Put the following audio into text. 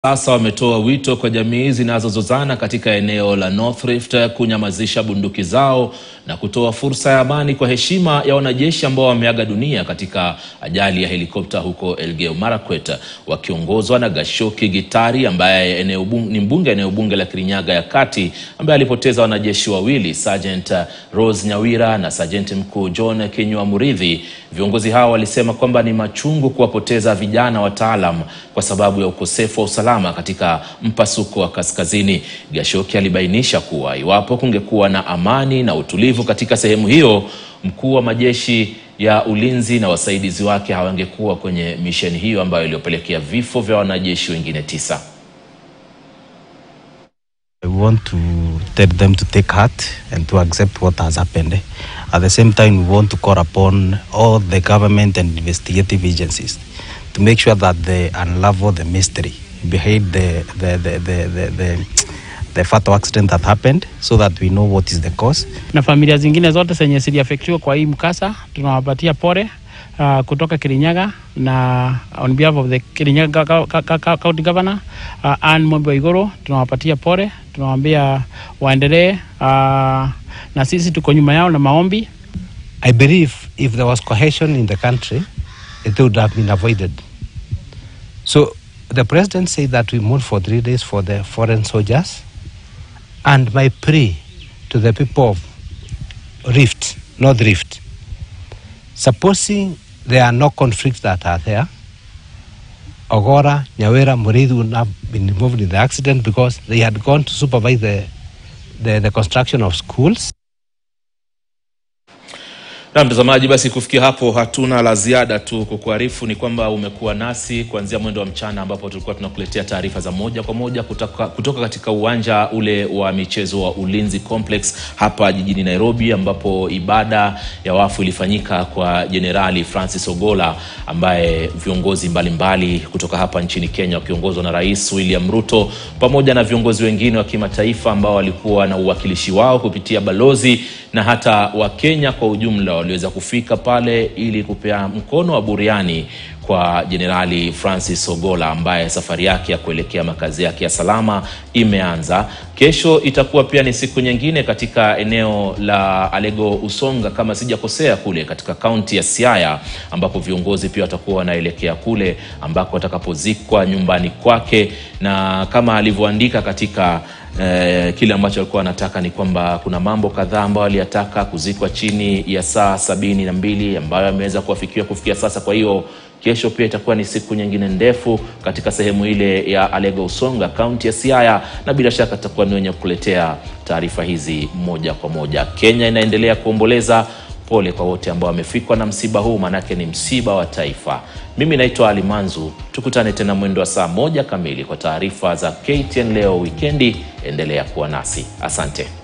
Sasa wametoa wito kwa jamii zinazozozana katika eneo la North Rift kunyamazisha bunduki zao na kutoa fursa ya amani kwa heshima ya wanajeshi ambao wameaga dunia katika ajali ya helikopta huko Elgeyo Marakwet, wakiongozwa na Gashoki Gitari ambaye eneo bunge, ni mbunge eneo bunge la Kirinyaga ya Kati ambaye alipoteza wanajeshi wawili, Sergeant Rose Nyawira na Sergeant mkuu John Kinyua Muridhi. Viongozi hao walisema kwamba ni machungu kuwapoteza vijana wataalam kwa sababu ya ukosefu wa usalama katika mpasuko wa kaskazini. Gashoki alibainisha kuwa iwapo kungekuwa na amani na utulivu katika sehemu hiyo, mkuu wa majeshi ya ulinzi na wasaidizi wake hawangekuwa kwenye misheni hiyo ambayo iliyopelekea vifo vya wanajeshi wengine tisa. I want to tell them to take heart and to accept what has happened. At the same time, we want to call upon all the government and investigative agencies to make sure that they unravel the mystery behind the the the the the, the, the fatal accident that happened so that we know what is the cause. na familia zingine zote zenye ziliafektiwa kwa hii mkasa tunawapatia pole uh, kutoka Kirinyaga na on behalf of the Kirinyaga Gau- Gau- Gau- Gau- County Governor uh, Anne Mombe Waiguru tunawapatia pole, tunawaambia waendelee uh, na sisi tuko nyuma yao na maombi. I believe if there was cohesion in the country, it would have been avoided. So the president said that we mourn for three days for the foreign soldiers. And my plea to the people of Rift, North Rift, supposing there are no conflicts that are there, Ogora, Nyawera, Murithi would not have been involved in the accident because they had gone to supervise the, the, the construction of schools. Na mtazamaji, basi kufikia hapo hatuna la ziada tu. Kukuarifu ni kwamba umekuwa nasi kuanzia mwendo wa mchana, ambapo tulikuwa tunakuletea taarifa za moja kwa moja kutoka, kutoka katika uwanja ule wa michezo wa Ulinzi Complex hapa jijini Nairobi, ambapo ibada ya wafu ilifanyika kwa Jenerali Francis Ogola ambaye viongozi mbalimbali mbali kutoka hapa nchini Kenya wakiongozwa na Rais William Ruto pamoja na viongozi wengine wa kimataifa ambao walikuwa na uwakilishi wao kupitia balozi na hata Wakenya kwa ujumla waliweza kufika pale ili kupea mkono wa buriani kwa Jenerali Francis Ogola ambaye safari yake ya kuelekea makazi yake ya salama imeanza. Kesho itakuwa pia ni siku nyingine katika eneo la Alego Usonga, kama sijakosea, kule katika kaunti ya Siaya, ambapo viongozi pia watakuwa wanaelekea kule ambako watakapozikwa nyumbani kwake, na kama alivyoandika katika Eh, kile ambacho alikuwa anataka ni kwamba kuna mambo kadhaa ambayo aliyataka kuzikwa chini ya saa sabini na mbili ambayo ameweza kuwafikiwa kufikia sasa. Kwa hiyo kesho pia itakuwa ni siku nyingine ndefu katika sehemu ile ya Alego Usonga, kaunti ya Siaya, na bila shaka tutakuwa ni wenye kukuletea taarifa hizi moja kwa moja. Kenya inaendelea kuomboleza. Pole kwa wote ambao wamefikwa na msiba huu, maanake ni msiba wa taifa. Mimi naitwa Ali Manzu, tukutane tena mwendo wa saa moja kamili kwa taarifa za KTN leo wikendi. Endelea kuwa nasi, asante.